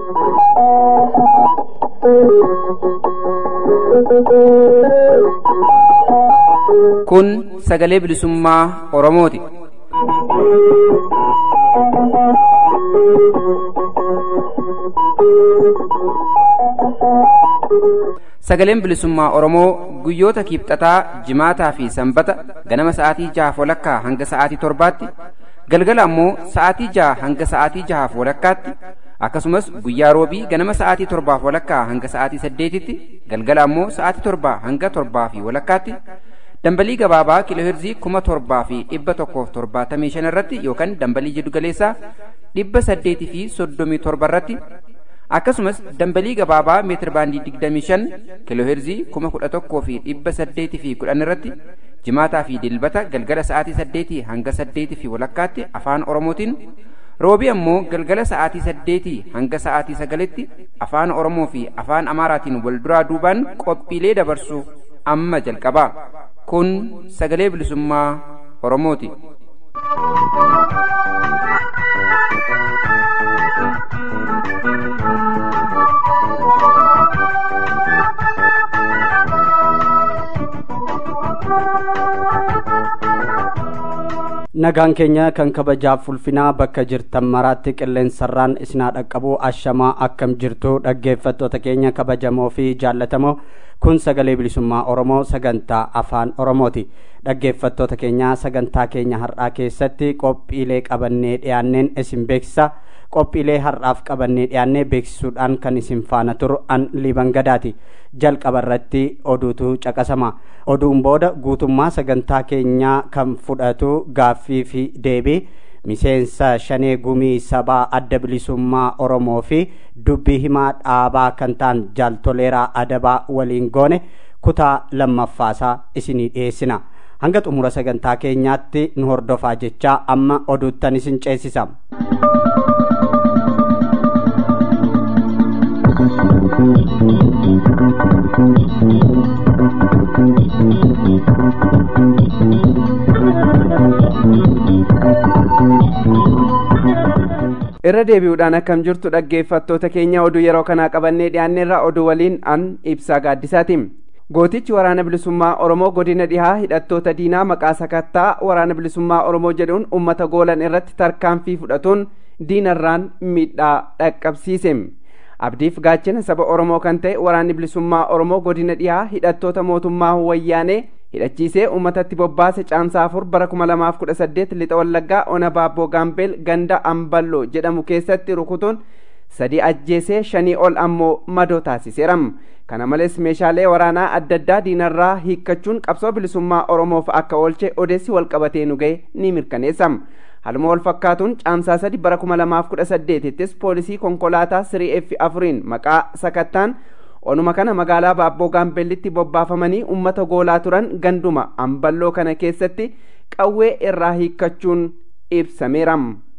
Kun sagalee bilisummaa Oromooti. Sagaleen bilisummaa Oromoo guyyoota kiibxataa, jimaataa fi sanbata ganama sa'aatii jahaaf walakkaa hanga sa'aatii torbaatti, galgala ammoo sa'aatii jaha hanga sa'aatii jahaaf walakkaatti, akkasumas guyyaa roobii ganama sa'aatii torbaaf walakkaa hanga sa'aatii saddeetitti, galgala ammoo sa'aatii torbaa hanga torbaa fi walakkaatti, dambalii gabaabaa kiilooheerzii kuma torbaa fi dhibba tokkoof torbaatamii shan irratti yookaan dambalii jiddugaleessaa dhibba saddeetii fi soddomii torba irratti akkasumas dambalii gabaabaa meetir baandii 25 kiilooheerzii 11,000 fi dhibba 8 fi 10 irratti jimaataa fi dilbata galgala sa'aatii 8 hanga 8 fi walakkaatti afaan oromootiin roobii ammoo galgala sa'aatii 8 hanga sa'aatii 9tti afaan oromoo fi afaan amaaraatiin wal duraa duubaan qophiilee dabarsuuf amma jalqabaa kun sagalee bilisummaa oromooti. nagaan keenya kan kabajaaf ulfinaa bakka jirtan maraatti qilleensarraan isinaa dhaqqabu ashamaa akkam jirtu dhaggeeffattoota keenya kabajamoo fi jaallatamoo kun sagalee bilisummaa oromoo sagantaa afaan oromooti dhaggeeffattoota keenya sagantaa keenya har'aa keessatti qophiilee qabannee dhiyaanneen isin beeksisa qophiilee har'aaf qabannee dhiyaannee beeksisuudhaan kan isin faana turu an liban gadaati jalqaba irratti oduutu caqasama oduun booda guutummaa sagantaa keenyaa kan fudhatu gaaffii fi deebii miseensa shanee gumii sabaa adda bilisummaa oromoo fi dubbii himaa dhaabaa kan ta'an jaaltoleeraa adabaa waliin goone kutaa lammaffaasaa isinii dhiyeessina hanga xumura sagantaa keenyaatti nu hordofaa jechaa amma oduuttan isin ceesisa. irra deebi'uudhaan akkam jirtu dhaggeeffattoota keenya oduu yeroo kanaa qabannee dhiyaanneerra oduu waliin an ibsaa gaaddisaati gootichi waraana bilisummaa oromoo godina dhihaa hidhattoota diinaa maqaa sakattaa waraana bilisummaa oromoo jedhuun ummata goolan irratti tarkaanfii fudhatuun diinarraan miidhaa dhaqqabsiise abdiif gaachina saba oromoo kan ta'e waraanni bilisummaa oromoo godina dhihaa hidhattoota mootummaa wayyaanee hidhachiisee uummatatti bobbaase caamsaa afur bara kuma lamaaf kudha saddeet lixa wallaggaa ona baabboo gaambeel ganda amballoo jedhamu keessatti rukutuun sadii ajjeesee shanii ol ammoo madoo taasiseera kana malees meeshaalee waraanaa adda addaa diinarraa hiikkachuun qabsoo bilisummaa oromoof akka oolche odeessi walqabatee nu ga'e ni mirkaneessa haluma wal fakkaatuun caamsaa sadi bara kuma lamaaf kudha saddeetittis poolisii konkolaataa sirii f afuriin maqaa sakattaan onuma kana magaalaa baabboo gaambellitti bobbaafamanii ummata goolaa turan ganduma amballoo kana keessatti qawwee irraa hiikkachuun ibsameera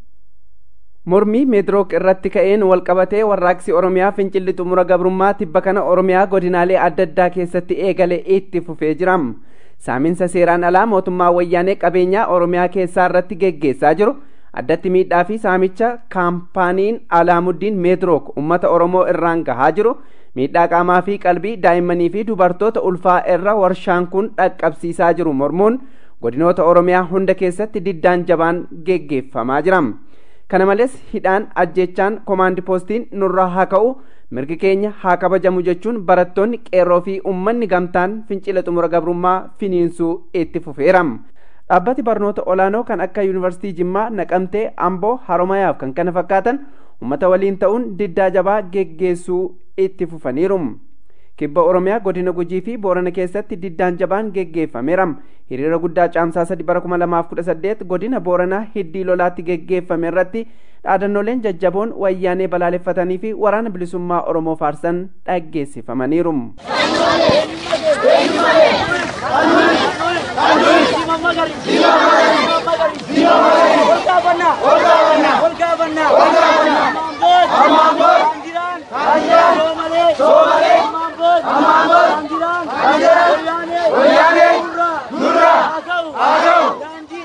mormii meedrook irratti ka'een walqabatee warraaqsi oromiyaa fincilli xumura gabrummaa tibba kana oromiyaa godinaalee adda addaa keessatti eegale itti fufee jira saaminsa seeraan alaa mootummaa wayyaanee qabeenyaa oromiyaa keessaa irratti geggeessaa jiru addatti miidhaa fi saamicha kaampaaniin alaamuddin meedrook ummata oromoo irraan gahaa jiru miidhaa qaamaa fi qalbii daa'immanii fi dubartoota ulfaa irra warshaan kun dhaqqabsiisaa jiru mormuun godinoota oromiyaa hunda keessatti diddaan jabaan geggeeffamaa jira kana malees hidhaan ajjechaan komaandi poostiin nurraa haa ka'u mirgi keenya haa kabajamu jechuun barattoonni qeerroo fi ummanni gamtaan fincila xumura gabrummaa finiinsuu itti fufeera dhaabbati barnoota olaanoo kan akka yuunivarsiitii jimmaa naqamtee amboo haromayaaf kan kana fakkaatan ummata waliin ta'uun diddaa jabaa geggeessuu itti fufaniiru kibba oromiyaa godina gujii fi boorana keessatti diddaan jabaan geggeeffameera hiriira guddaa caamsaa sadi bara kuma lamaaf kudha saddeet godina booranaa hiddii lolaatti geggeeffame irratti dhaadannooleen jajjaboon wayyaanee balaaleffatanii fi waraana bilisummaa oromoo faarsan dhaggeessifamaniiru.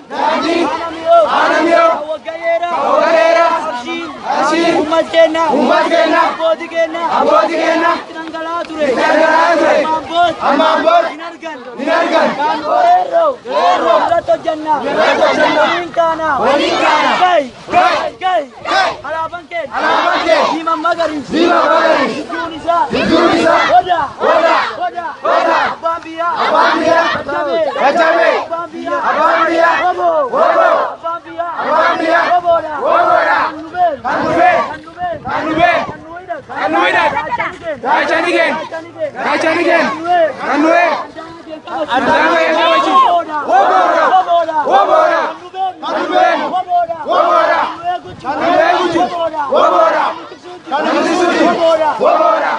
Ummat keenya Abbootii keenya. Abbootii keenya. Abbootii keenya. Dhangala'aa ture. Dhangala'aa ture. Ammaan Ammaan booda. Hin argan. Hin argan. Kan weerroo. Weerroo. Irratti hojjannaa. Irratti hojjannaa. Waliin kaanaa. Waliin kaanaa. Gai. Gai. Gai. Alaabaan keenya. Alaabaan keenya. Diimaan magariisa. Diimaan magariisa. Gidduun isaa. Gidduun isaa. Odaa. Odaa. Odaa. Odaa. Abbaan biyyaa. Abbaan biyyaa. Jajjabee. Jajjabee. Abbaan biyyaa. Abbaan biyyaa. Woboo. Woboo. Abbaan biyyaa. Abbaan biyyaa. Woboodha. Woboodha. Kan nu beeku. Kan nu beeku. Kan nu beeku. Kan nu beeku. Kan nu hidhatu. Kan nu hidhatu. Gaachani keenya. Gaachani keenya. Kan nu beeku. Addaama eegaa wajjin. Woboodha. Woboodha. Woboodha. Kan nu beeku. Woboodha. Woboodha. Kan nu beeku. Woboodha. Woboodha. Kan nu beeku. Woboodha. Woboodha.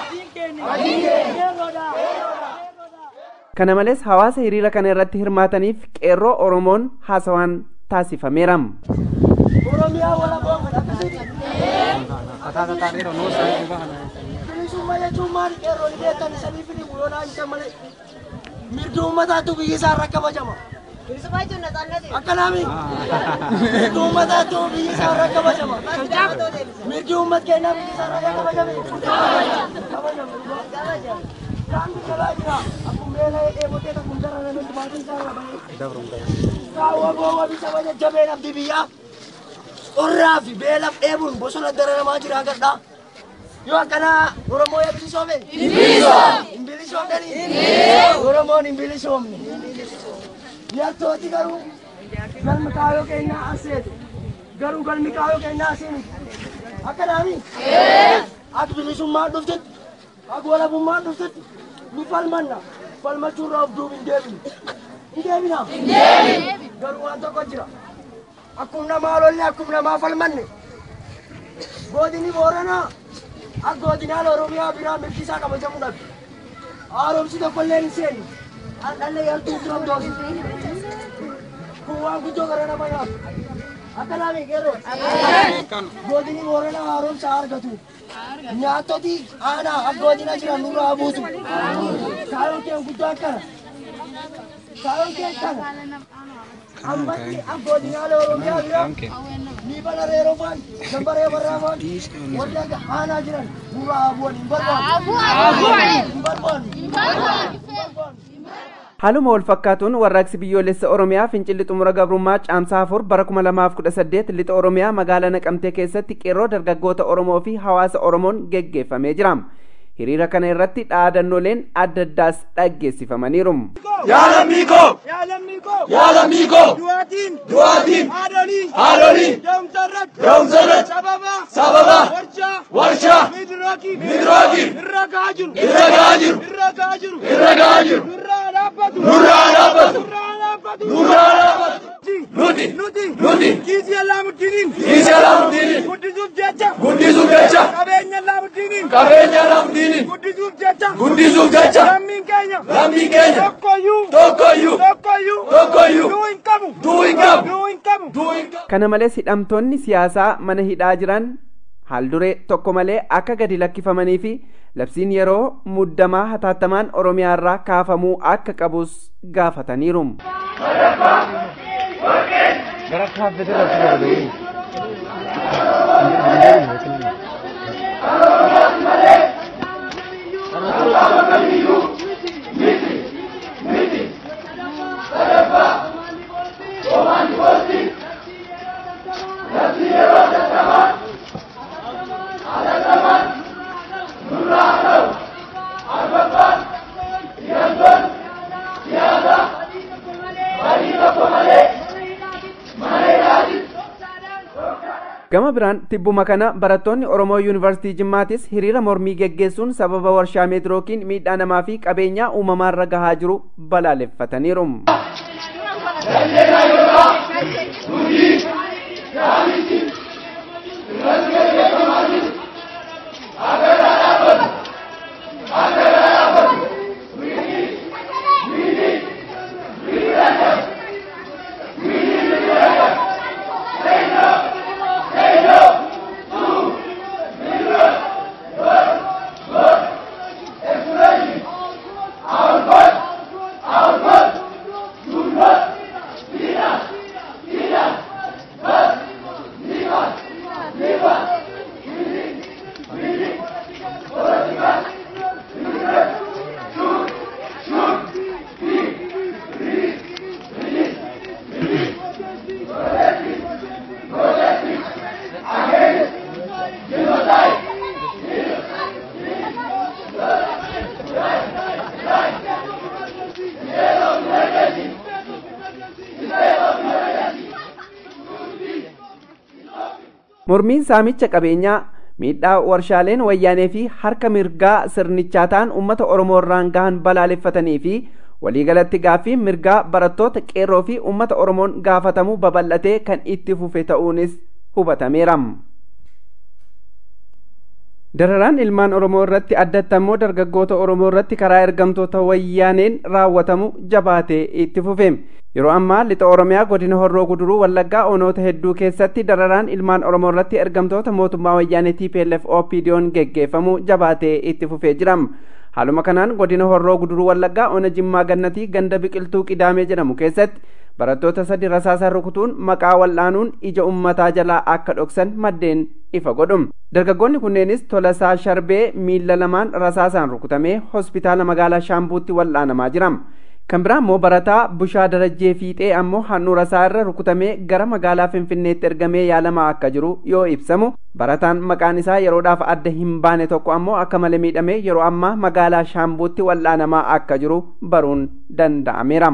Kana malees hawaasa hiriira kana irratti hirmaataniif qeerroo Oromoon haasawaan taasifameera. Oromiyaa walaboo bilisummaa jechuun maali qeerroon beektan sanii fi buloonaa isa malee mirgi uummataatu biyyi isaa irra kabajama. Akka naami mirgi uummataatu biyyi isaa irra kabajama. Mirgi uummat keenyaa biyyi isaa irra kabajame. Daangi jalaa jira akkuma beela dheebotee takkum darara nuti baatiin isaa irra bahee. Kaawwa boowwa bisa jajjabeen abdii biyyaa. Qorraa fi beelaaf dheebuun bosona dararamaa jira agadhaa. Yoo akkana Oromoo yaa bilisoome? Hin bilisoomne. Hin bilisoomne? Oromoon hin bilisoomne. Yartooti garuu galmi kaayoo keenyaa aseetu. Garuu galmi kaayoo keenyaa asii Akka naami? Akka bilisummaan dhuftetti, akka walabummaan dhuftetti ni falmanna. Falmachuurraa of duubi hin deebinu. Hin deebina? Hin deebinu. Garuu waan tokko jira. Akkuma namaa lolle akkuma namaa falmanne. Godini Booranaa akka godinaan Oromiyaa biraa mirgi isaa kabajamuu dhabe. Haaromsi tokkollee hin seenu. Dhallee yartuu turan doosi. Kun waan guddoo gara nama nyaatu. Akka naami qeerroo. Godini Booranaa haaromsa argatu. Nyaattoti aanaa akka godina jiran nurraa buusu. Kaayoon kee guddoo akkana. Kaayoon kee akkana. Ammatti godinaalee Oromiyaa bira ni bala reeroo faan gambaree barraa faan warra aanaa jiran nurraa bu'an hin barbaadu. Hin barbaadu. Hin barbaadu. Haaluma wal fakkaatuun warraaqsi biyyoolessa Oromiyaa fincilli xumura gabrummaa caamsaa afur bara 2018 lixa Oromiyaa magaalaa Naqamtee keessatti qeerroo dargaggoota Oromoo fi hawaasa Oromoon geggeeffamee jira. Hiriira kana irratti dhaadannooleen adda addaas dhaggeessifamaniiru. Yaalammii koo! Yaalammii koo! Yaalammii koo! Du'aatiin! Du'aatiin! Haadholii! Haadholii! Da'umsa irratti! Da'umsa irratti! Sababa! Sababa! Warshaa! Warshaa! Miidrookiin! Miidrookiin! Irra gahaa jiru! Irra gahaa jiru! Irra gahaa jiru! Irra gahaa jiru! Nurraa dhaabbatu! Nurraa dhaabbatu! Nurraa dhaabbatu! Nurraa dhaabbatu! Nuti! Nuti! Nuti! Kiisii Allaamuddiniin! Kiisii Allaamuddiniin! Guddisuuf jecha! Guddisuuf jecha! Qabeenya Allaamuddiniin! Qabeenya Allaamuddiniin! Guddisuuf jecha! Guddisuuf jecha! Lammiin keenya! Lammiin keenya! Tokkoyyuu! Tokkoyyuu! Tokkoyyuu! Tokkoyyuu! Duu hin qabu! Duu hin qabu! Duu hin qabu! Duu hin qabu! Kana malees hidhamtoonni siyaasaa mana hidhaa jiran haalduree tokko malee akka gadi lakkifamanii fi labsiin yeroo muddamaa hataattamaan Oromiyaa irraa kaafamuu akka qabus gaafataniiru. Gama biraan tibbuma kana barattoonni Oromoo Yuunivarsiitii Jimmaatis hiriira mormii geggeessuun sababa warshaa meetirookiin miidhaa namaa fi qabeenyaa uumamaarra gahaa jiru balaaleffataniiru. mormiin saamicha qabeenyaa miidhaa warshaaleen wayyaanee fi harka mirgaa sirnichaa ta'an uummata oromoo irraan gahan balaaleffatanii fi waliigalatti gaaffii mirgaa barattoota qeerroo fi uummata oromoon gaafatamuu babal'atee kan itti fufe ta'uunis hubatameera. dararaan ilmaan oromoo irratti addatti ammoo dargaggoota oromoo irratti karaa ergamtoota wayyaaneen raawwatamu jabaatee itti fufe yeroo ammaa lixa oromiyaa godina horroo guduruu wallaggaa onoota hedduu keessatti dararaan ilmaan oromoo irratti ergamtoota mootummaa wayyaanee tplf opdiyoon geggeeffamu jabaatee itti fufee jira haaluma kanaan godina horroo guduruu wallaggaa ona jimmaa gannatii ganda biqiltuu qidaamee jedhamu keessatti barattoota sadi rasaasaan rukutuun maqaa wal'aanuun ija ummataa jalaa akka dhoksan maddeen ifa godhu dargaggoonni kunneenis tolasaa sharbee miila lamaan rasaasaan rukutamee hospitaala magaalaa shaambuutti wal'aanamaa jira kan biraa immoo barataa bushaa darajjee fiixee ammoo handhuura isaa irra rukutamee gara magaalaa finfinneetti ergamee yaalamaa akka jiru yoo ibsamu barataan maqaan isaa yeroodhaaf adda hin baane tokko ammoo akka malee miidhamee yeroo ammaa magaalaa shaambuutti wal'aanamaa akka jiru baruun danda'ameera.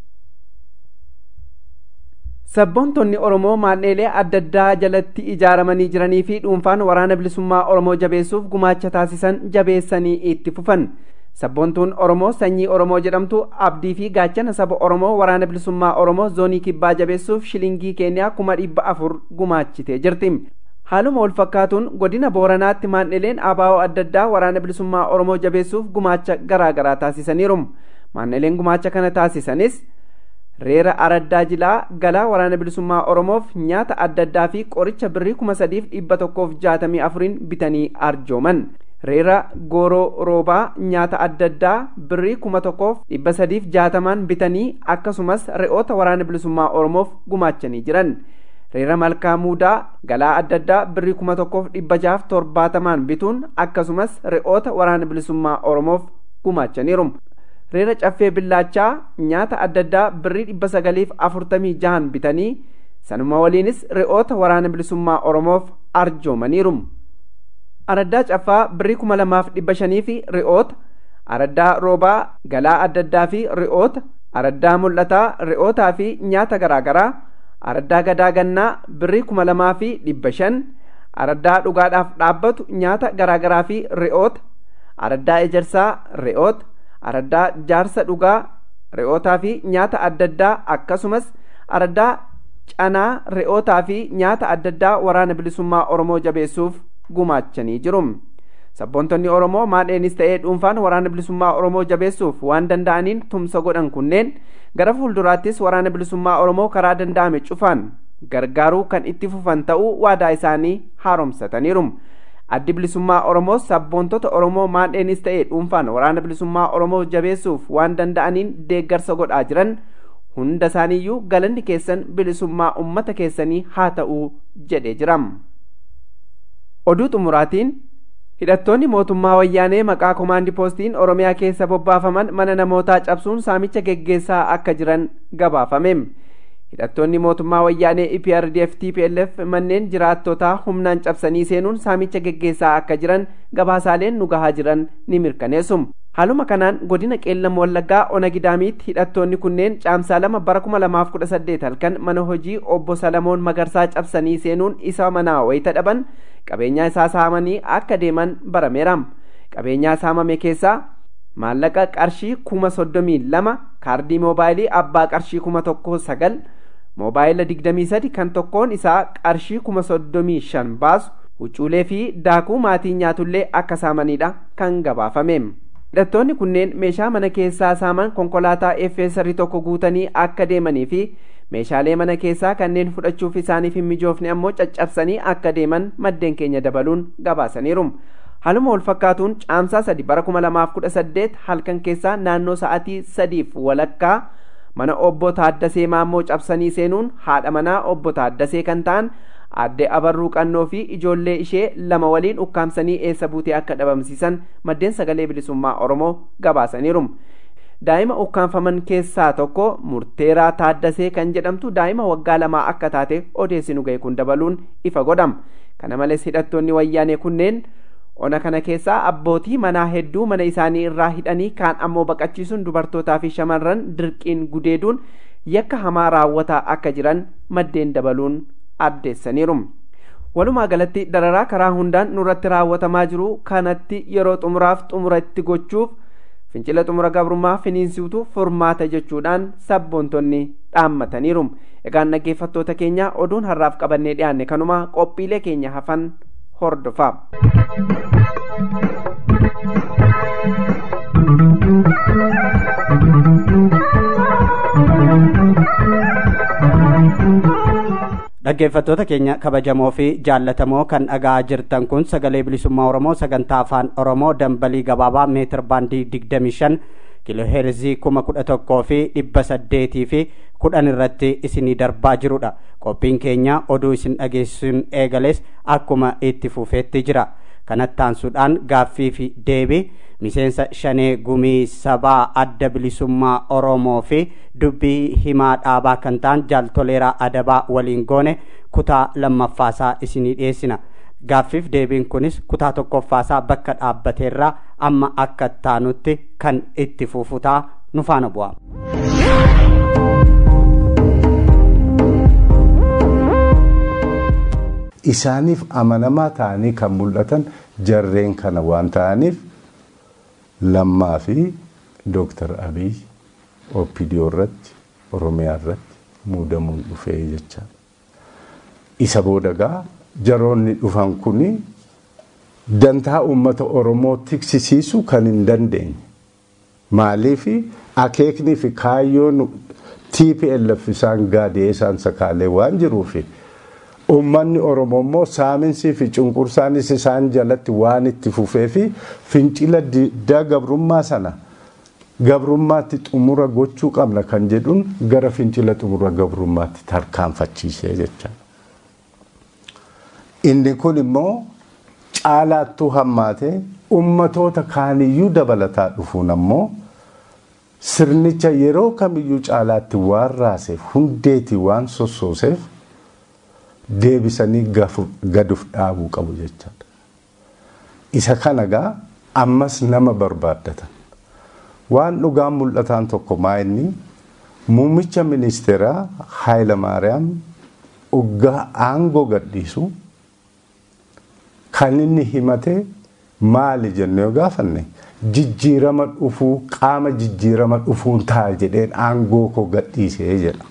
sabboontonni oromoo maandheelee adda addaa jalatti ijaaramanii jiranii fi dhuunfaan waraana bilisummaa oromoo jabeessuuf gumaacha taasisan jabeessanii itti fufan sabboontuun oromoo sanyii oromoo jedhamtu abdii fi gaachana saba oromoo waraana bilisummaa oromoo zoonii kibbaa jabeessuuf shilingii keeniyaa kuma dhibba afur gumaachitee jirti haaluma wal fakkaatuun godina booranaatti maandheleen abaa'oo adda addaa waraana bilisummaa oromoo jabeessuuf gumaacha garaa garaa taasisaniiru maandheleen gumaacha kana taasisanis reera araddaa jilaa galaa waraana bilisummaa oromoof nyaata adda addaa fi qoricha birrii kuma sadiif dhibba tokkoof jaatamii afuriin bitanii arjooman reera gooroo roobaa nyaata adda addaa birrii kuma tokkoof dhibba sadiif jaatamaan bitanii akkasumas re'oota waraana bilisummaa oromoof gumaachanii jiran reera malkaa muudaa galaa adda addaa birrii kuma tokkoof dhibba jaaf torbaatamaan bituun akkasumas re'oota waraana bilisummaa oromoof gumaachaniiru reera caffee billaachaa nyaata adda addaa birrii dhibba sagaliif afurtamii jahan bitanii sanuma waliinis re'oota waraana bilisummaa oromoof arjoomaniiru araddaa caffaa birrii kuma lamaaf dhibba shanii fi re'oota araddaa roobaa galaa adda addaa fi re'oota araddaa mul'ataa re'ootaa fi nyaata garaa garaa araddaa gadaa gannaa birrii kuma lamaa fi dhibba shan araddaa dhugaadhaaf dhaabbatu nyaata garaa garaa fi re'oota araddaa ejersaa re'oota araddaa jaarsa dhugaa re'ootaa fi nyaata adda addaa akkasumas araddaa canaa re'ootaa fi nyaata adda addaa waraana bilisummaa oromoo jabeessuuf gumaachanii jiru sabboontonni oromoo maadheenis ta'ee dhuunfaan waraana bilisummaa oromoo jabeessuuf waan danda'aniin tumsa godhan kunneen gara fuulduraattis waraana bilisummaa oromoo karaa danda'ame cufaan gargaaruu kan itti fufan ta'uu waadaa isaanii haaromsataniiru addi bilisummaa oromoo sabboontota oromoo maadheenis ta'ee dhuunfaan waraana bilisummaa oromoo jabeessuuf waan danda'aniin deeggarsa godhaa jiran hunda isaaniiyyuu galanni keessan bilisummaa ummata keessanii haa ta'uu jedhee jira oduu xumuraatiin hidhattoonni mootummaa wayyaanee maqaa komaandi poostiin oromiyaa keessa bobbaafaman mana namootaa cabsuun saamicha geggeessaa akka jiran gabaafame hidhattoonni mootummaa wayyaanee eprdf tplf manneen jiraattotaa humnaan cabsanii seenuun saamicha geggeessaa akka jiran gabaasaaleen nu gahaa jiran ni mirkaneessu haaluma kanaan godina qeellam wallaggaa ona gidaamiitti hidhattoonni kunneen caamsaa lama bara kuma lamaaf kudha saddeet halkan mana hojii obbo salamoon magarsaa cabsanii seenuun isa manaa wayita dhaban qabeenyaa isaa saamanii akka deeman barameera qabeenyaa saamame keessaa maallaqa qarshii kuma soddomii lama kaardii moobaayilii abbaa qarshii kuma tokko sagal moobaayila digdamii sadi kan tokkoon isaa qarshii kuma soddomii shan baasu huccuulee fi daakuu maatii nyaatullee akka saamanidha kan gabaafame hidhattoonni kunneen meeshaa mana keessaa saaman konkolaataa effeessarii tokko guutanii akka deemanii fi meeshaalee mana keessaa kanneen fudhachuuf isaaniif hin mijoofne ammoo caccabsanii akka deeman maddeen keenya dabaluun gabaasaniiru haaluma wal fakkaatuun caamsaa sadi bara kuma lamaaf kudha saddeet halkan keessaa naannoo sa'atii sadiif walakkaa mana obbo Taaddasee Maammoo cabsanii seenuun haadha manaa obbo Taaddasee kan ta'an aadde abarruu qannoo fi ijoollee ishee lama waliin ukkaamsanii eessa buutee akka dhabamsiisan maddeen sagalee bilisummaa oromoo gabaasaniiru daa'ima ukkaanfaman keessaa tokko murteeraa taaddasee kan jedhamtu daa'ima waggaa lamaa akka taate odeessinu ga'e kun dabaluun ifa godhama kana malees hidhattoonni wayyaanee kunneen ona kana keessaa abbootii manaa hedduu mana isaanii irraa hidhanii kaan ammoo baqachiisuun dubartootaa fi shamarran dirqiin gudeeduun yakka hamaa raawwataa akka jiran maddeen dabaluun addeessaniiru walumaa galatti dararaa karaa hundaan nurratti raawwatamaa jiru kanatti yeroo xumuraaf xumura itti gochuuf fincila xumura gabrummaa finiinsuutu furmaata jechuudhaan sabboontonni dhaammataniiru egaan dhaggeeffattoota keenya oduun har'aaf qabannee dhiyaanne kanuma qophiilee keenya hafan hordofaa dhaggeeffattoota keenya kabajamoo fi jaallatamoo kan dhaga'aa jirtan kun sagalee bilisummaa oromoo sagantaa afaan oromoo dambalii gabaabaa meetir baandii digdamii shan kiloheerzii kuma kudha tokkoo fi dhibba saddeetii fi kudhan irratti isinii darbaa jirudha qophiin keenya oduu isin dhageessuun eegales akkuma itti fufeetti jira kanattaansuudhaan gaaffii fi deebii miseensa shanee gumii sabaa adda bilisummaa oromoo fi dubbii himaa dhaabaa kan ta'an jaaltoleeraa adabaa waliin goone kutaa lammaffaasaa isinii dhiyeessina gaaffiif deebiin kunis kutaa tokkoffaasaa bakka dhaabbateerraa amma akka taanutti kan itti fufutaa nu faana bu'a. isaaniif amanamaa ta'anii kan mul'atan jarreen kana waan ta'aniif lammaa fi dooktar abiy opidiyoo irratti oromiyaa irratti muudamuun dhufee jecha isa boodagaa jaroonni dhufan kuni dantaa uummata oromoo tiksisiisuu kan hin dandeenye maaliif akeeknii fi kaayyoon TPLF isaan gaadee isaan sakaalee waan jiruufi uummanni oromoo immoo saaminsii fi cunqursaanis isaan jalatti waan itti fufee fi fincila diddaa gabrummaa sana gabrummaatti xumura gochuu qabna kan jedhuun gara fincila xumura gabrummaatti tarkaanfachiisee jecha. Inni kun immoo caalaattuu hammaatee ummatoota kaaniyyuu dabalataa dhufuun ammoo sirnicha yeroo kamiyyuu caalaatti waan raaseef hundeetii waan sossooseef deebisanii gaduuf dhaabuu qabu jechaadha. Isa kana gaa ammas nama barbaaddatan. Waan dhugaan mul'ataan tokko maa inni muummicha ministeeraa Haayilamaariyaam uggaa aangoo gadhiisu kan inni himate maali jennee yoo gaafanne jijjiirama dhufuu qaama jijjiirama dhufuun ta'a jedheen aangoo koo gadhiisee jedha.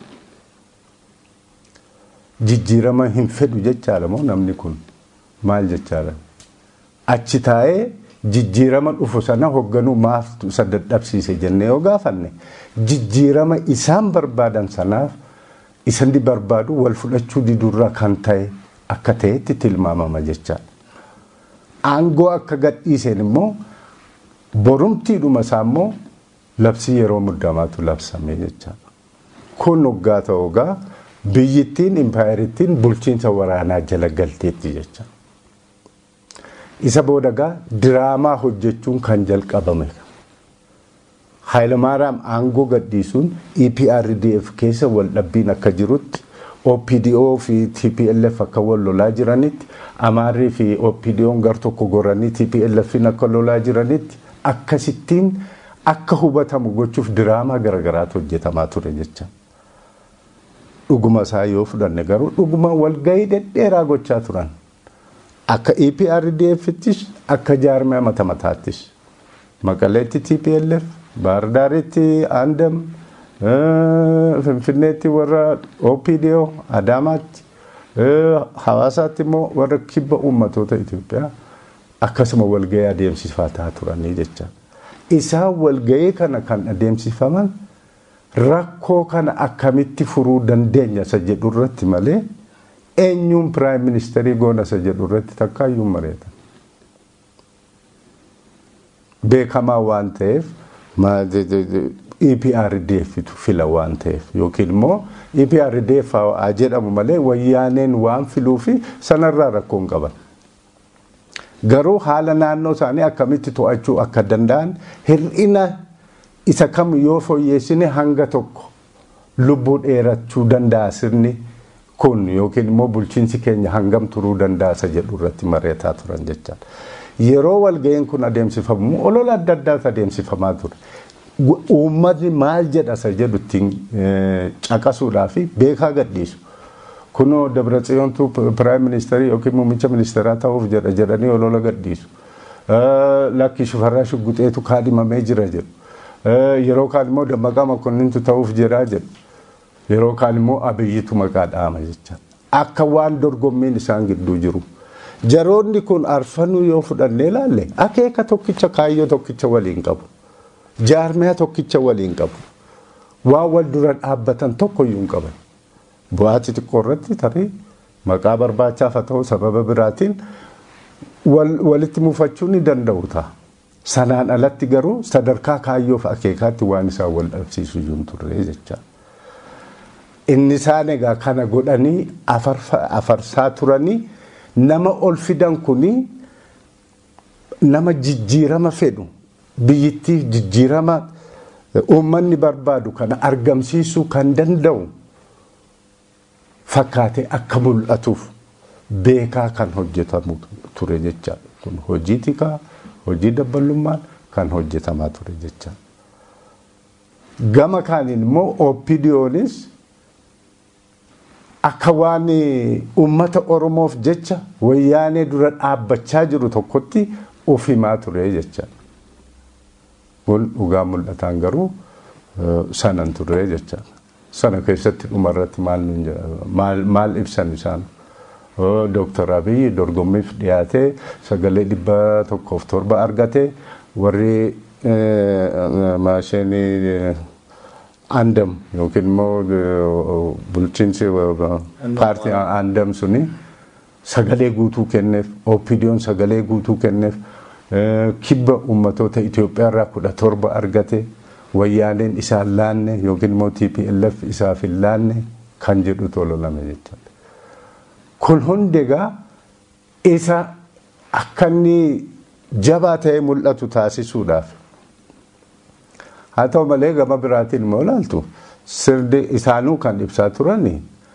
Jijjiirama hin fedhu jechaadha moo namni kun maal jechaadha. Achi taa'ee jijjiirama dhufu sana hoogganuu maaf isa dadhabsiise jennee yoo gaafanne jijjiirama isaan barbaadan sanaaf isaan barbaadu wal fudhachuu didurra kan ta'e akka ta'etti tilmaamama jechaadha. Aangoo akka gadhiiseen immoo borumtiidhuma isaa immoo labsii yeroo muddamaatu labsame jechaadha. Kun hoggaa ta'uugaa biyyittiin impaayerittiin bulchiinsa waraanaa jala galteetti jecha. Isa boodagaa diraamaa hojjechuun kan jalqabame. Haayilamaaraam aangoo gadhiisuun EPRDF keessa wal dhabbiin akka jirutti OPDO fi TPLF akka wal lolaa jiranitti Amaarrii fi OPDO'n gar tokko goranii TPLF'n akka lolaa jiranitti akkasittiin akka hubatamu gochuuf diraamaa garagaraatu hojjetamaa ture jecha. Dhuguma isaa yoo fudhanne garuu dhuguma walgahii dhedheeraa gochaa turan. Akka EPRDF'ttis akka jaarmee mata mataattis. Maqaleetti TPLF, Baardaaritti Andam, Finfinneetti warra OPDO, Adaamaatti, Hawaasaatti immoo warra kibba uummatoota Itoophiyaa akkasuma walgahii adeemsifataa turanii jecha. Isaan walgahii kana kan adeemsifaman rakkoo kana akkamitti furuu dandeenya isa jedhu irratti malee eenyuun piraayim ministeerii goona isa jedhu irratti takkaayyuu mareeta. Beekamaa waan ta'eef EPRDFtu fila waan ta'eef yookiin immoo EPRDF haa jedhamu malee wayyaaneen waan filuu fi sanarraa rakkoo hin qaban. Garuu haala naannoo isaanii akkamitti to'achuu akka danda'an hir'ina isa kam yoo fooyyeessine hanga tokko lubbuu dheerachuu danda'a sirni kun yookiin immoo bulchiinsi keenya hangam turuu danda'a isa jedhu irratti mari'ataa turan jechaadha. Yeroo walga'iin kun adeemsifamu olola adda addaatu adeemsifamaa ture. Uummatni maal jedha isa jedhu ittiin caqasuudhaa fi beekaa gadhiisu. kunoo Dabratsiyoontu piraayim ministeerii yookiin muummicha ministeeraa ta'uuf jedha jedhanii olola gadhiisu. Lakki shifarraa shugguxeetu kaadhimamee jira jedhu. Yeroo kaan immoo dammaqaa mokonnintu ta'uuf jedhaa jedhu. Yeroo kaan immoo abiyyitu maqaa dhaama jecha. Akka waan dorgommiin isaan gidduu jiru. Jaroonni kun arfanuu yoo fudhannee ilaalle akeeka tokkicha kaayyoo tokkicha waliin qabu. Jaarmiyaa tokkicha waliin qabu. Waan wal dura dhaabbatan tokkoyyuu hin qaban. Bu'aa xixiqqoo irratti tarii maqaa barbaachaaf haa ta'u sababa biraatiin walitti mufachuu ni danda'u ta'a. Sanaan alatti garuu sadarkaa kaayyoof akeekaatti waan isaan wal dhabsiisu iyyuu hin turre jecha. Inni isaan egaa kana godhanii afarsaa turanii nama ol fidan kuni nama jijjiirama fedhu biyyittiif jijjiirama uummanni barbaadu kana argamsiisuu kan danda'u fakkaatee akka mul'atuuf beekaa kan hojjetamu ture jecha kun hojii tikaa hojii dabbalummaan kan hojjetamaa ture jecha gama kaaniin immoo oopidiyoonis akka waan uummata oromoof jecha wayyaanee dura dhaabbachaa jiru tokkotti of himaa ture jecha kun dhugaa mul'ataan garuu sanan ture jecha sana keessatti dhumarratti maal ibsan isaan Dooktar Abiyyi dorgommiif dhiyaatee sagalee dhibba tokkoof torba argate warri maashinii andam yookiin immoo bulchiinsi paartii andam suni sagalee guutuu kenneef opidiyoon sagalee guutuu kenneef kibba ummatoota Itoophiyaa irraa kudha torba argate wayyaaneen isaan laanne yookiin immoo TPLF isaaf hin laanne kan jedhu tololame jechuudha. Kun hundi egaa isa akka inni jabaa ta'ee mul'atu taasisuudhaaf haa ta'u malee gama biraatiin immoo ilaaltu sirdi isaanuu kan ibsaa turani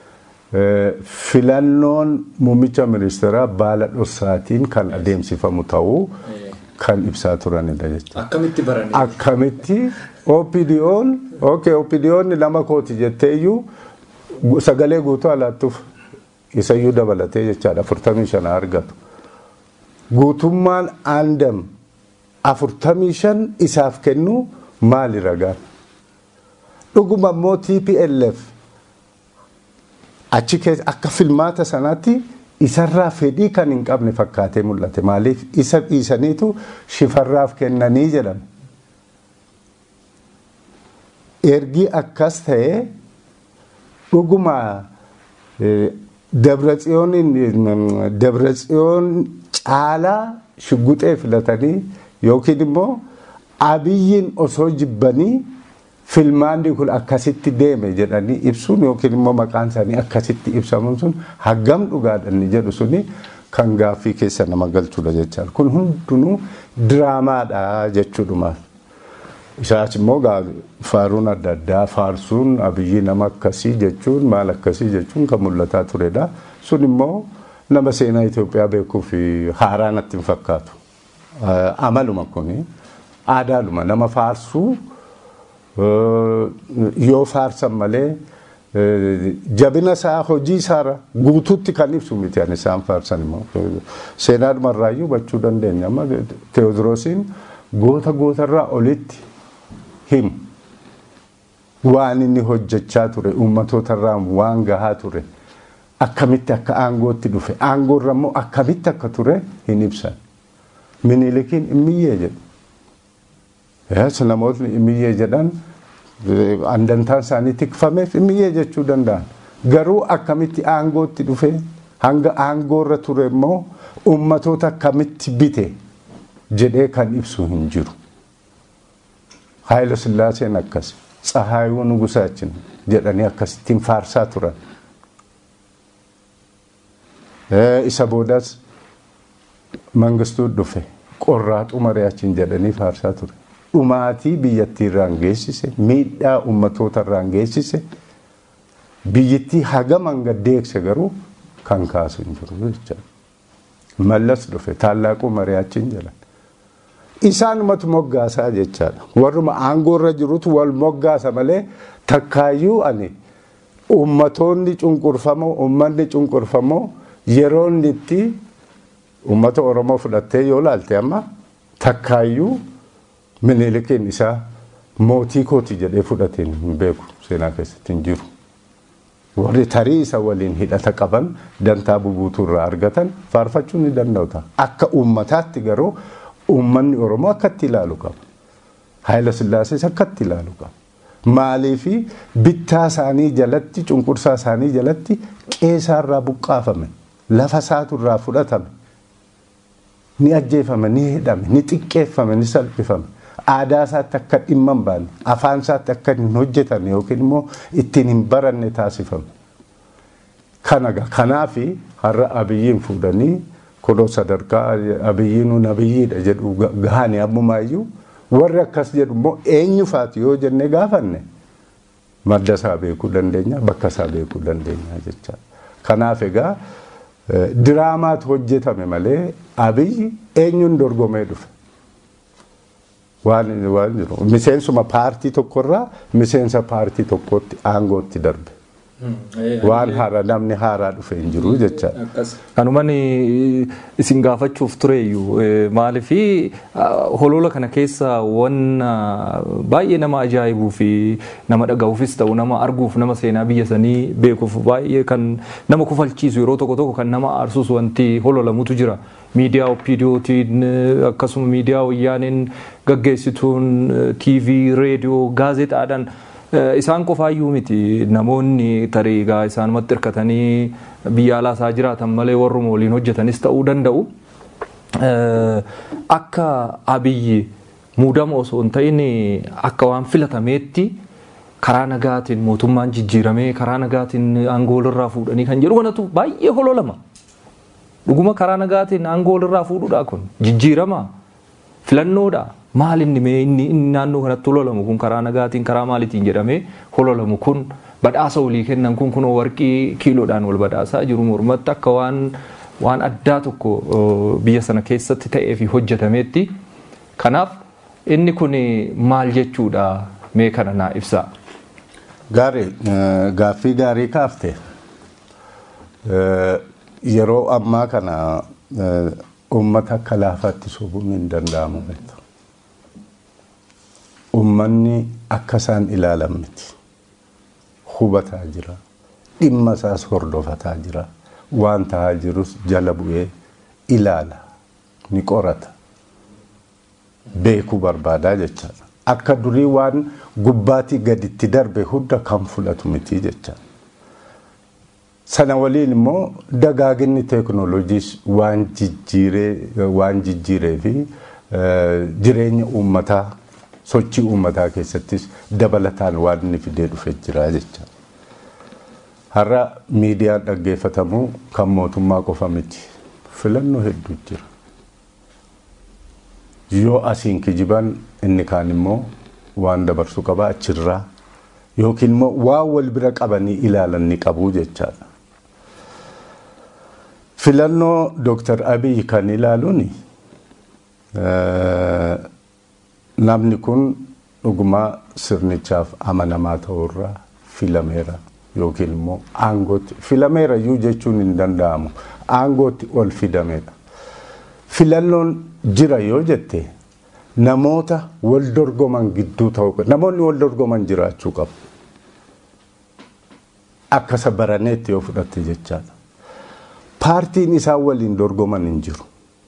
filannoon muummicha ministeeraa baala dhoksaatiin kan adeemsifamu ta'uu kan ibsaa turanidha jechuudha. Akkamitti baranii? Akkamitti OPDO'n okay OPDO'n lama kooti jetteeyyuu sagalee guutuu alaattuuf isayyuu dabalatee jechaadha afurtamii shana argatu. Guutummaan aandam afurtamii shan isaaf kennu maali ragaan? Dhuguma immoo TPLF achi keessa akka filmaata sanaatti isarraa fedhii kan hin qabne fakkaatee mul'ate maaliif isa dhiisaniitu shifarraaf kennanii jedhame. Ergi akkas ta'ee dhuguma Dabratsiyoon caalaa shugguxee filatanii yookiin immoo abiyyiin osoo jibbanii filmaanni kun akkasitti deeme jedhanii ibsuun yookiin immoo maqaan isaanii akkasitti ibsamuun sun hagam dhugaadhanni jedhu suni kan gaaffii keessa nama galchudha jechaan kun hundinuu diraamaadha jechuudhumaaf. Isaas immoo faaruun adda addaa faarsuun abiyyi nama akkasii jechuun maal akkasii jechuun kan mul'ataa turedha. Sun immoo nama seenaa Itoophiyaa beekuuf haaraa natti hin fakkaatu. Amaluma kuni aadaadhuma nama faarsuu yoo faarsan malee jabina isaa hojii isaarra guutuutti kan ibsu miti ani isaan faarsan immoo seenaadhuma irraayyuu hubachuu dandeenya amma teewodiroosiin goota gootarraa olitti himu waan inni hojjechaa ture uummatoota waan gahaa ture akkamitti akka aangootti dhufe aangoorra immoo akkamitti akka ture hin ibsan minilikiin immiyyee jedhu Yes, namootni imiyyee jedhan andantaan isaanii tikfameef imiyyee jechuu danda'an. Garuu akkamitti aangootti dhufe hanga aangoorra ture immoo uummatoota akkamitti bite jedhee kan ibsu hin jiru. Haayila Sillaaseen akkas Tsahaayuu Nugusaachin jedhanii akkasittiin faarsaa turan. Isa boodas mangistuu dhufe qorraaxuu mari'achiin jedhanii faarsaa ture. dhumaatii biyyattii irraan geessise miidhaa ummatoota irraan geessise biyyattii hagam hanga deegse garuu kan kaasu hin jiru jechuudha. Mallas dhufe tallaaquu mari'achiin jedhan. Isaanumatu moggaasaa jechaadha. Warruma aangoorra jirutu wal moggaasa malee takkaayyuu ani ummatoonni cunqurfamoo ummanni cunqurfamoo yeroo inni itti ummata oromoo fudhattee yoo laalte amma takkaayyuu minilikiin isaa mootii kooti jedhee fudhateen hin beeku seenaa keessatti hin jiru. warri tarii isa waliin hidhata qaban dantaa bubuutuu irraa argatan faarfachuu ni danda'u ta'a. Akka uummataatti garuu uummanni Oromoo akkatti ilaalu qaba. Haayila Sillaasees akkatti ilaalu qaba. Maaliifi bittaa isaanii jalatti cunqursaa isaanii jalatti qeesaarraa buqqaafame lafa isaaturraa fudhatame ni ajjeefame ni hidhame ni xiqqeeffame ni salphifame. aadaa isaatti akka dhimma hin baane afaan isaatti akka hin hojjetanne yookiin immoo ittiin hin baranne taasifame. Kanaga kanaafi har'a abiyyiin fuudhanii kodoo sadarkaa abiyyiin abiyyiidha jedhu gahanii ammumaayyuu warri akkas jedhu immoo eenyufaati yoo jennee gaafanne madda isaa beekuu dandeenya bakka isaa beekuu dandeenya jecha. Kanaaf egaa diraamaatu hojjetame malee abiyyi eenyuun dorgomee dhufe. waan waan jiru miseensuma paartii tokkorraa miseensa paartii tokkotti aangootti darbe. Waan haaraa namni haaraa dhufe hin jiru jechaadha. Kanumaan isin gaafachuuf tureyyuu maaliifi holola kana keessa waan baay'ee nama ajaa'ibuu fi nama dhaga'uufis ta'u nama arguuf nama seenaa biyya sanii beekuuf baay'ee kan nama kufalchiisu yeroo tokko tokko kan nama aarsus wanti hololamutu jira. Miidiyaa OPDOtiin akkasuma miidiyaa wayyaaniin gaggeessituun TV, reediyoo, gaazexaadhaan isaan qofaayyuu miti namoonni tarii egaa isaanumatti hirkatanii biyya alaasaa jiraatan malee warruma waliin hojjetanis ta'uu danda'u. Akka abiyyi muudama osoo hin ta'in akka waan filatameetti karaa nagaatiin mootummaan jijjiiramee karaa nagaatiin aangoo walirraa fuudhanii kan jedhu kanatu baay'ee hololama. Dhuguma karaa nagaatiin aangoo walirraa fuudhuudha kun jijjiirama filannoodha. maal inni mee inni naannoo kanatti hololamu kun karaa nagaatiin karaa maalitiin jedhamee hololamu kun badhaasa walii kennan kun kunoo warqii kiiloodhaan wal badhaasaa jiru mormatti akka waan waan addaa tokko biyya sana keessatti ta'ee fi hojjetameetti. Kanaaf inni kun maal jechuudha mee kana naa ibsaa. Gaarii gaaffii gaarii kaafte yeroo ammaa kana uummata akka laafaatti sobuun hin danda'amu. Uummanni akka isaan ilaalan miti. Hubataa jira. Dhimma isaas hordofataa jira. Waan tahaa jirus jala bu'ee ilaala. Ni qorata. Beekuu barbaadaa jechaadha. Akka durii waan gubbaatii gaditti darbe hunda kan fudhatu miti jechaadha. Sana waliin immoo dagaaginni teekinooloojiis waan jijjiiree fi jireenya uummataa sochii uummataa keessattis dabalataan waan inni fidee dhufe jira jecha. Har'a miidiyaan dhaggeeffatamu kan mootummaa qofa miti. Filannoo hedduu jira. Yoo asiin kijiban inni kaan immoo waan dabarsu qaba achirraa yookiin immoo waan wal bira qabanii ilaalan ni qabu jechaadha. Filannoo Dooktar Abiy kan ilaaluun namni kun dhugumaa sirnichaaf amanamaa ta'urraa filameera yookiin immoo aangootti filameera iyyuu jechuun hin danda'amu aangootti ol fidameedha. Filannoon jira yoo jette namoota wal dorgoman gidduu ta'uu namoonni wal dorgoman jiraachuu qabu. Akka isa baraneetti yoo fudhatte jechaadha. Paartiin isaan waliin dorgoman hin jiru.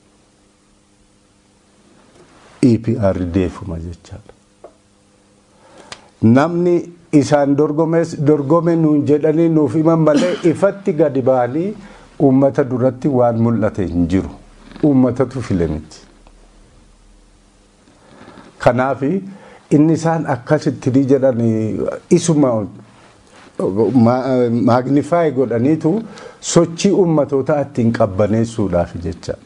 EPR deefuma jechaadha. Namni isaan dorgomes dorgome nuun jedhanii nuuf himan malee ifatti gadi ba'anii uummata duratti waan mul'ate hin jiru. Uummatatu file miti. Kanaaf inni isaan akkasitti jedhan isuma maagnifaay godhaniitu sochii uummatootaa ittiin qabbaneessuudhaaf jechaadha.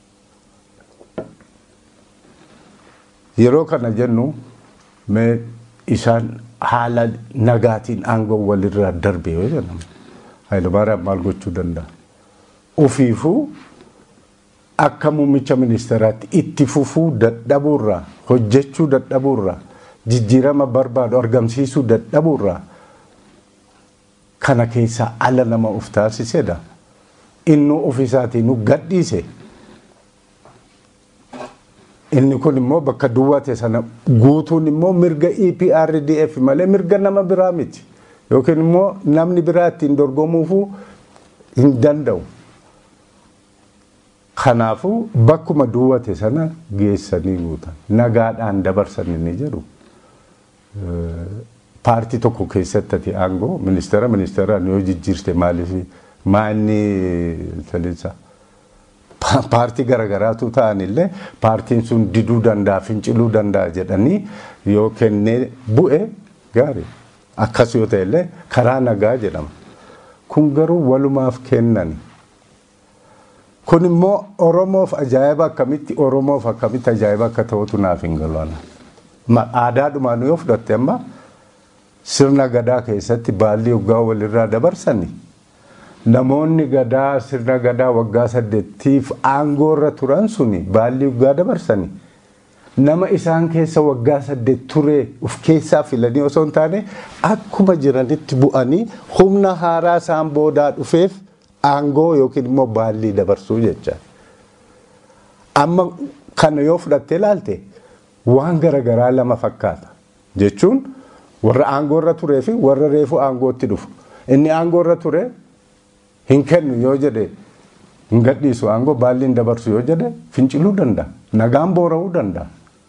Yeroo kana jennu mee isaan haala nagaatiin aangoo walirraa darbe yoo jennamu Hayilamaariyaam maal gochuu danda'a? Ofiifuu akka muummicha ministeeraatti itti fufuu dadhabuurraa hojjechuu dadhabuurraa jijjiirama barbaadu argamsiisuu dadhabuurraa kana keessaa ala nama uf taasisedha. Inni ofisaatiin gadhiise. Inni kun immoo bakka duwwate sana guutuun immoo mirga EPRDF malee mirga nama biraa miti. Yookiin immoo namni biraa ittiin dorgomuufuu hin danda'u. Kanaafuu bakkuma duwwate sana geessanii guutan. Nagaadhaan dabarsan inni jedhu. Paartii tokko keessatti ati aangoo ministeera ministeeraan yoo jijjiirte maaliif maanni talisaa. paartii garagaraatu ta'anillee paartiin sun diduu danda'a finciluu danda'a jedhanii yoo kennee bu'e gaarii akkas yoo ta'ellee karaa nagaa jedhama. Kun garuu walumaaf kennan. Kun immoo Oromoof ajaa'iba akkamitti Oromoof akkamitti ajaa'iba akka ta'utu naaf hin galu. Aadaadhumaan yoo fudhatte amma sirna gadaa keessatti baalli hoggaa walirraa dabarsanii. namoonni gadaa sirna gadaa waggaa saddeettiif aangoo irra turan suni baalli hoggaa dabarsanii nama isaan keessa waggaa saddeet ture uf keessaa filanii osoo hin taane akkuma jiranitti bu'anii humna haaraa isaan boodaa dhufeef aangoo yookiin immoo baallii dabarsuu jecha. Amma kana yoo fudhattee ilaalte waan garaagaraa lama fakkaata jechuun warra aangoo irra turee fi warra reefu aangootti dhufu. Inni aangoo irra ture hin kennu yoo jedhe hin gadhiisu aangoo baalli hin dabarsu yoo jedhe finciluu danda'a nagaan boora'uu danda'a.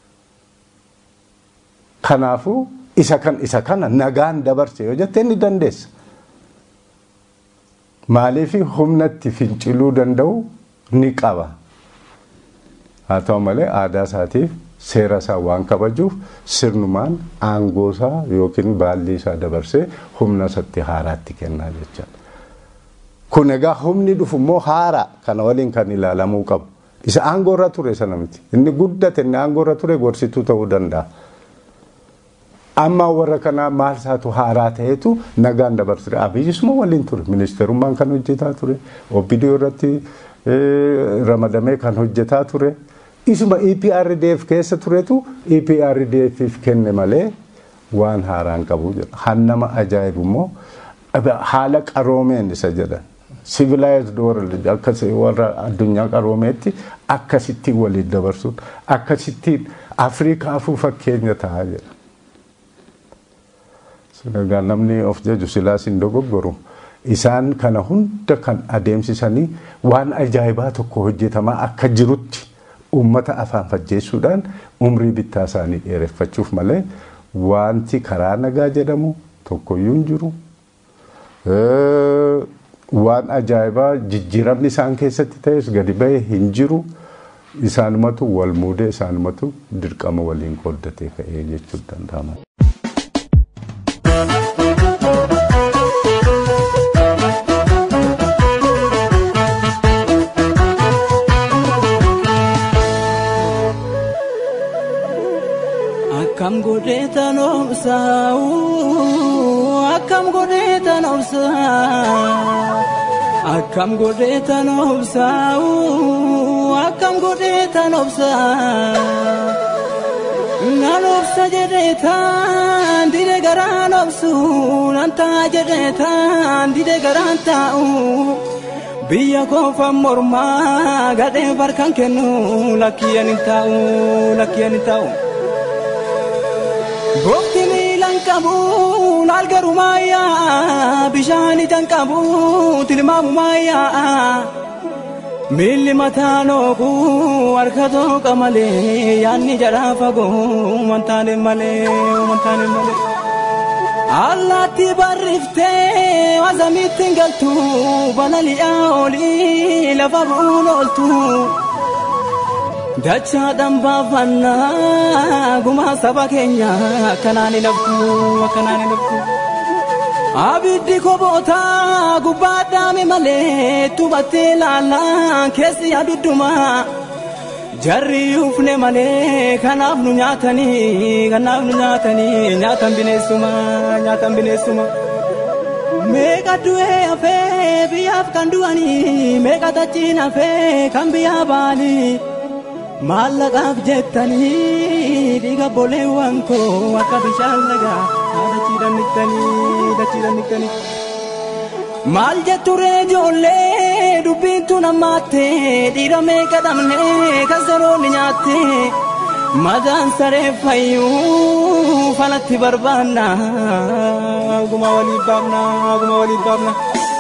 Kanaafuu isa kan isa kana nagaan dabarse yoo jette inni dandeessa. Maaliif humnatti finciluu danda'u ni qaba. Haa ta'u malee aadaa isaatiif seera isaa waan kabajuuf sirnumaan aangoo isaa yookiin baalli isaa dabarsee humna isatti haaraatti kennaa jechaadha. Kun egaa humni dhufu immoo haara kana waliin kan ilaalamuu qabu. Isa aangoo irra ture sana miti. Inni guddate inni aangoo irra ture gorsituu ta'uu danda'a. Amma warra kanaa maal isaatu haaraa ta'etu nagaan dabarsite. Abiyyisuma waliin ture. Ministeerummaan kan hojjetaa ture. OBDO irratti ramadamee kan hojjetaa ture. Isuma EPRDF keessa turetu EPRDFif kenne malee waan haaraan qabu jedha. Hannama ajaa'ibu immoo haala qaroomeen isa jedhan. civilized world akkas warra addunyaa qaroomeetti akkasittiin waliin dabarsuun akkasittiin afrikaafuu fakkeenya ta'a jedha. Egaa namni of jaju silaas hin dogoggoru. Isaan kana hunda kan adeemsisanii waan ajaa'ibaa tokko hojjetamaa akka jirutti uummata afaan fajjeessuudhaan umrii bittaa isaanii dheereffachuuf malee wanti karaa nagaa jedhamu tokkoyyuu hin jiru. waan ajaa'ibaa jijjiiramni isaan keessatti ta'es gadi bahee hin jiru. Isaanumatu wal muudee isaanumatu dirqama waliin qooddatee ka'ee jechuun danda'ama. Akkam godhee tan obsaa'u akkam godhee tan obsaa'u akkam godhee tan obsaa'u akkam godhee tan obsaa'u nan obsa jedhee tan dide garaan obsu nan taa jedhee tan dide garaan taa'u biyya koofan mormaa gadhee barkan kennu lakkiyyan hin taa'u lakkiyyan hin taa'u. Goofti miilan qabu laal garuu maayyaa bishaan ijaan qabu tilmaamu maayyaa miilli mataa noogu harka tooqa malee yaanni jadhaa fagoo wantaane malee wantaane malee. Allaatti barriftee wasamitti hin galtu balali'aa olii lafa bu'uun ooltu. Dachaadhaan baafannaa gumaa saba keenya akkanaan hin haftu akkanaan hin haftu. Abiddi koboota gubbaa dhaame malee tubattee laallaa keessi abidduma. Jarri ufne malee kanaaf nu nyaatanii kanaaf nu nyaatanii nyaatan bineensuma nyaatan bineensuma. Meeqa du'ee hafee biyyaaf kan du'anii meeqa tachiin hafee kan biyyaa baanii. maallaqaaf jettanii dhiiga boleewwan koo akka bishaan lagaa dachiidhaan niqxanii dachiidhaan niqxanii. Maal jetture ijoollee dubbiintu namaatte dhiira meeqa dhabne kan seroonni nyaatte madaan saree fayyuu falatti barbaanna oguma waliif baafna oguma waliif baafna.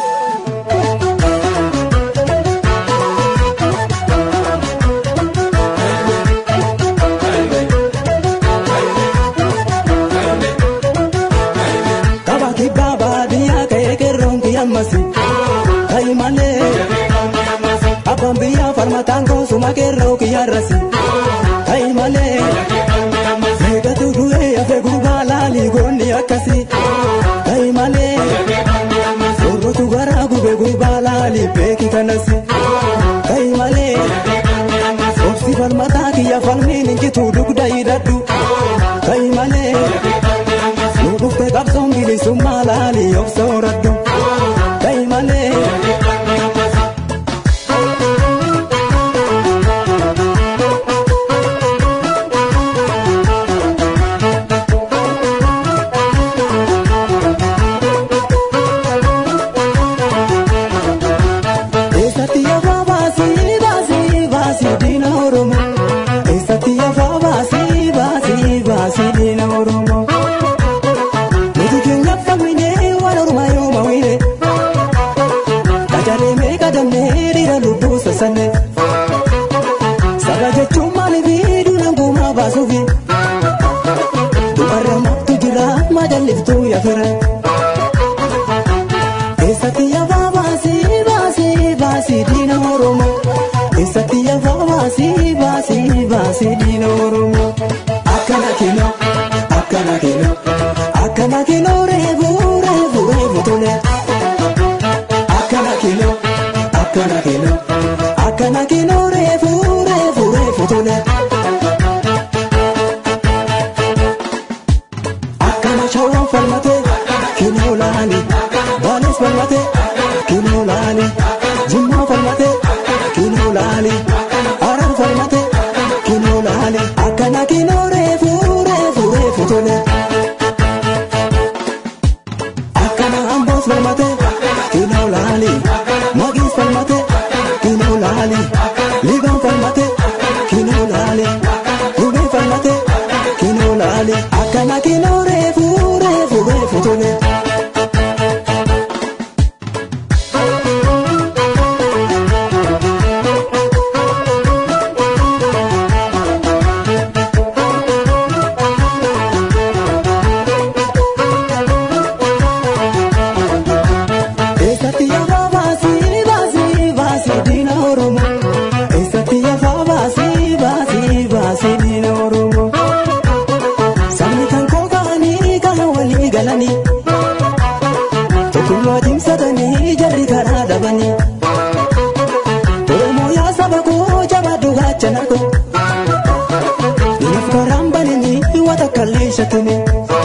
Tapha kibbaa baadiyyaa ka'ee qeerroon kiyyaammasi. Ta'i malee. Abbaan biyyaa falmataan goosuma qeerroo kiyyaarrasi. Ta'i malee. Meeqatu du'ee hafe gurbaa laalii goonni akkasi. Ta'i malee. Sorrotu garaa gube gurbaa laalii beeki kanasi. Ta'i malee. Obsi falmataa kiyya falmiin injitu dugda hidhadhu. Ta'i malee. Nu dhufte qabsoon bilisummaa laalii of sooradhu. Ta'i malee. Eessatti afaa baasii baasii baasii diina Oromoo. Eessatti afaa baasii baasii baasii diina Oromoo. Nuti keenya fayyinee waan ormaa yoo mawine. Qacaree meeqa damnee dhiira lubbuu sassanne. Saba jechuun maaliif duudhaan guumaa baasuufi. Dubarra maaltu jira majalliftuu yafira. Eessatti afaa baasii baasii baasii diina Oromoo. Eessatti afaa baasii baasii baasii diina Oromoo. Akkana kinoo akkana kinoo akkana kinoo reefuu reefuu reefuu tole. Akkana kinoo akkana kinoo akkana kinoo reefuu reefuu reefuu tole. Akkana shawwan falmate kinoo laani baanis falmate kinoo laani jimmaa falmate kinoo laani araan falmate kinoo laani akkana kinoo reefuu reefuu reefuu tole. Akkana amboos falmate kinoo laani magiis falmate kinoo laani liibaan falmate kinoo laani gubee falmate kinoo laani akkana kinoo reefuu reefuu reefuu tole. Eessatti afaa baasii baasii baasii diina Oromoo. Eessatti afaa baasii baasii baasii diina Oromoo. Sabni kan kookaanii kan walii galanii. Tokkummaa cimsatanii jarri karaa dhabanii. Oromoo yaa saba koo jabaadhu gaachana koo. Ninaaf karaan bananii wata kallee shatumee.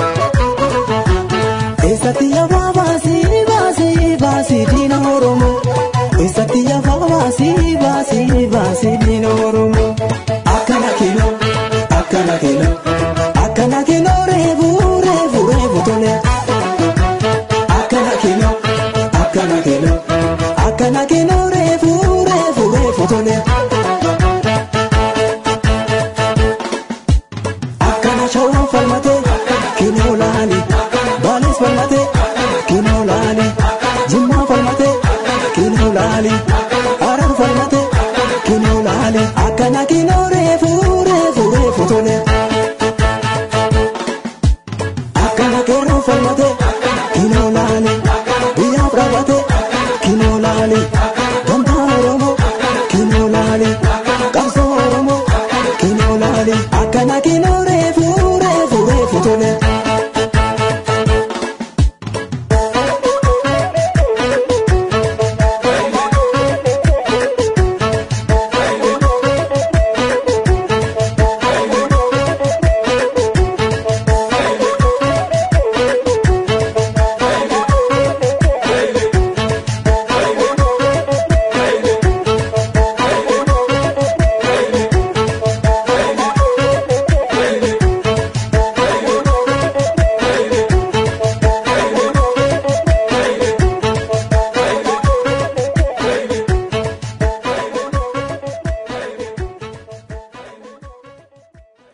Eessatti afaa baasii baasii baasii diina Oromoo. Eessatti afaa baasii baasii baasii diina Oromoo. Akkana kinoo akkana kinoo akkana kinoo reefuu reefuu reefuu tole. Akkana kinoo akkana kinoo akkana kinoo reefuu reefuu reefuu tole. Akkana shawwan falmate kinoo laani baanis falmate kinoo laani jimmaa falmate kinoo laani araan falmate kinoo laani akkana kinoo reefuu reefuu reefuu tole. Akkana qeerroo falmate kinoo laani biyyaaf dhaabate kinoo laani gamtaa Oromoo kinoo laani qabsoo Oromoo kinoo laani akkana kinoo reefuu reefuu reefuu tole.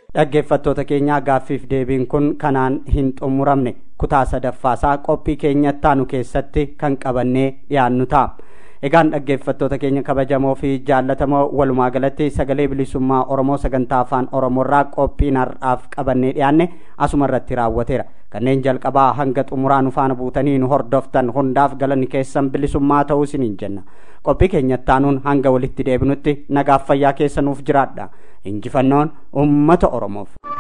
dhaggeeffattoota keenya gaaffiif deebiin kun kanaan hin xumuramne kutaa sadaffaasaa qophii keenyattaanu keessatti kan qabannee dhiyaannu ta'a. egaan dhaggeeffattoota keenya kabajamoo fi jaallatamoo walumaa galatti sagalee bilisummaa oromoo sagantaa afaan oromoorraa qophiin har'aaf qabannee dhiyaanne asuma irratti raawwateera kanneen jalqabaa hanga xumuraa nu faana buutanii nu hordoftan hundaaf galanni keessan bilisummaa ta'uu isiniin jenna qophii keenyattaanuun hanga walitti deebinutti nagaaf fayyaa keessa nuuf jiraadha injifannoon ummata oromoof.